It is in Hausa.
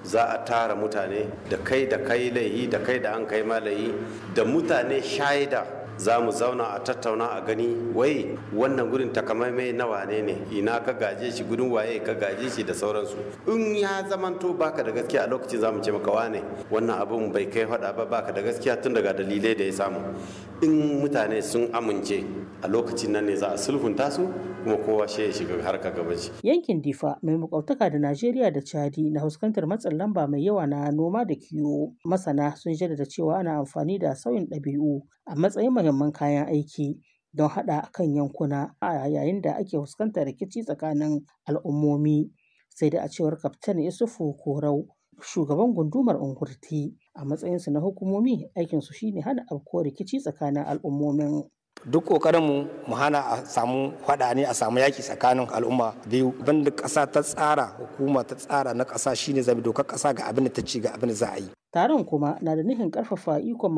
za a tara mutane da kai da kai laihi da kai da an kai malayi da mutane shaida za mu zauna a tattauna a gani wai wannan gurin takamaimai na wane ne ina ka gaje shi gudun waye ka gaje shi da sauransu in ya zamanto baka da gaskiya a lokacin za mu ce maka wane wannan abun bai kai faɗa ba baka da gaskiya tun daga dalilai da ya samu in mutane sun amince a lokacin nan ne za a sulhunta su kuma kowa shi ya shiga harka gaban shi Yankin Difa mai makwabtaka da Najeriya da Chadi na fuskantar matsin lamba mai yawa na noma da kiwo. Masana sun jaddada cewa ana amfani da sauyin ɗabi'u a matsayin muhimman kayan aiki don haɗa kan yankuna a yayin da ake fuskantar rikici tsakanin al'ummomi. Sai da a cewar Kaftan Isufu Korau shugaban gundumar Ungurti a matsayinsu na hukumomi aikinsu shine hana afkuwar rikici tsakanin al'ummomin. duk kokarin mu mu hana a samu faɗa ne a samu yaki tsakanin al'umma biyu banda ƙasa ta tsara hukuma ta tsara na ƙasa shine zabi dokar ƙasa ga abin da ta ci ga abin da za a yi Taron kuma na da nufin ƙarfafa ikon